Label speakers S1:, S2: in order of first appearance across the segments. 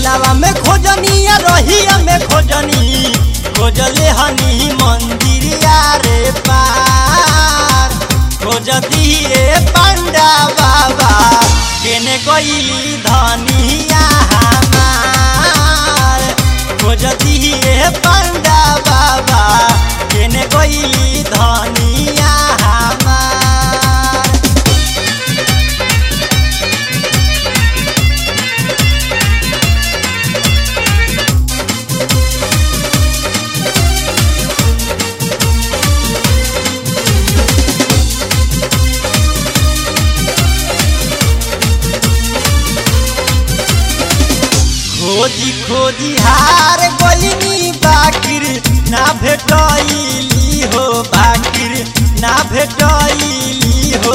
S1: मेलावा में खोजनी या रहिया में खोजनी खोजले हनी मंदिरिया रे पार खोजती ए पंडा बाबा केने गईली धनिया हमार खोजती ए पंडा बाबा केने गईली धनिया हमार खोजी खोजी हार गईनी बाकिर ना भेटैली हो बाकिर ना भेटैली हो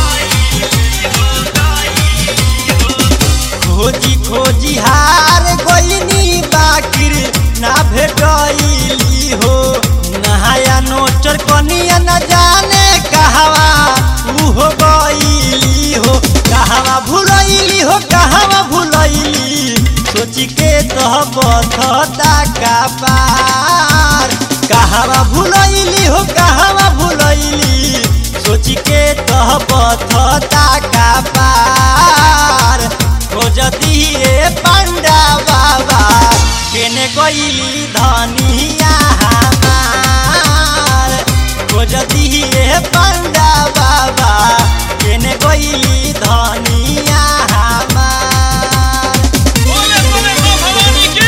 S1: खोजी खोजी हार गईनी बाकिर ना भेटैली हो नहाया नोचर कनिया न जाने कहवा उहो गईली हो कहवा भुलैली हो कहवा भुलैली सोची के तो बथता का पार कहवा भुलैली हो कहवा भुलैली सोची के तो बथता का पार खोजती ए पंडा बाबा केने गईली धनिया हमार खोजती ए पंडा बाबा केने गईली धनिया हमार
S2: बोले बोले मां भवानी की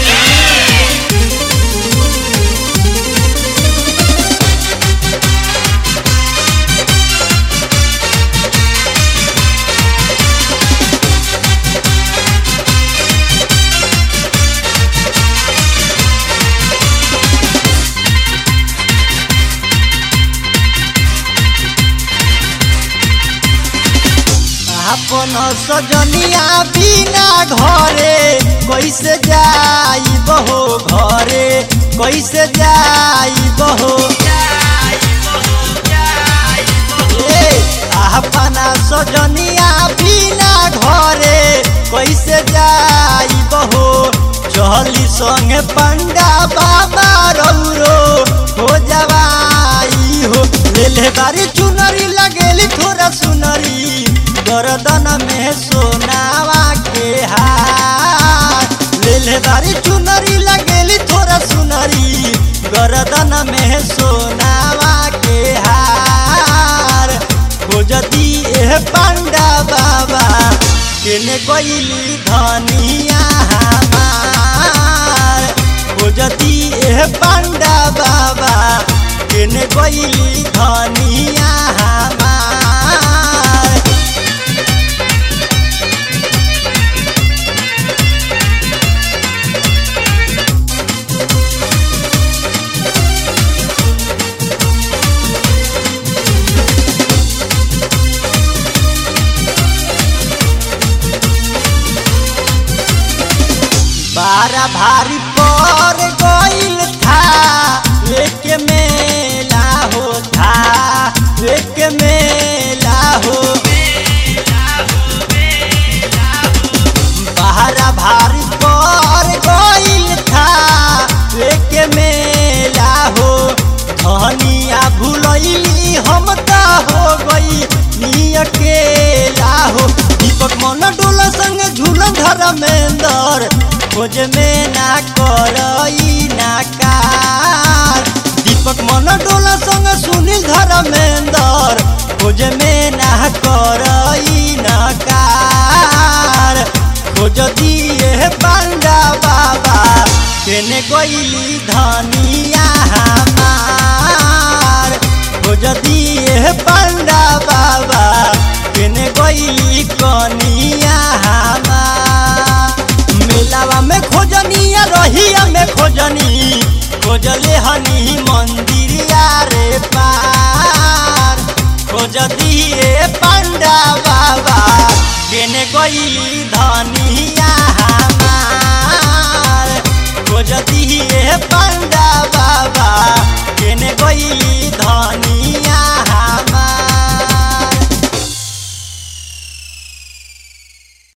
S1: अपन सजनिया बिना घरे कैसे जाई बहो घरे कैसे जाई बहो ए, अपना सजनिया बिना घरे कैसे जाई बहो चली संगे पंडा बाबा रौरो हो जवाई हो ले ले बारी चुनरी लगेली थोड़ा सुनरी गर्दन में सोनावा के हार ले ले बारी चुनरी लगेली थोड़ा सुनरी गर्दन में सोनावा के हार खोजती ए पंडा बाबा केने गईली धनिया हमार खोजती ए पंडा बाबा केने गईली धनिया हमार बारा भारी पर गईल था एक मेला हो था एक मेला हो बारा भारी पर गईल था एक मेला हो धनिया भुलैली हम त हो गई नी अकेला हो दीपक मन डोला संग झूलन धर्मेंदर खोज में ना करई ना कार दीपक मन डोला संग सुनील धर्मेंदर खोज में ना करई ना कार खोज दिए पांडा बाबा केने गईली धनिया हमार खोज दिए पांडा बाबा केने गईली कनिया हमार मेलावा में खोजनी या रहिया में खोजनी खोजले हनी मंदिरिया रे पार खोजती ए पंडा बाबा केने गईली धनिया हमार खोजती ए पंडा बाबा केने गईली